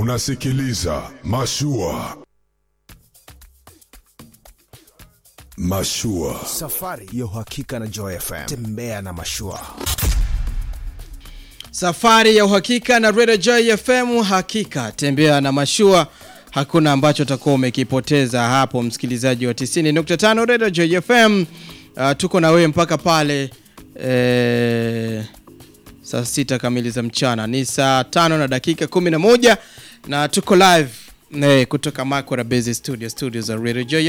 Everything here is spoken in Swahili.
Unasikiliza Mashua. Mashua. Safari ya uhakika na Joy FM. Tembea na mashua. Safari ya uhakika na Radio Joy FM, hakika tembea na mashua. Hakuna ambacho utakuwa umekipoteza hapo, msikilizaji wa 90.5 Radio Joy FM. Uh, tuko na wewe mpaka pale eh, saa sita kamili za mchana, ni saa tano na dakika 11 na tuko live eh, kutoka Makora Base Studio, studio za Radio Joy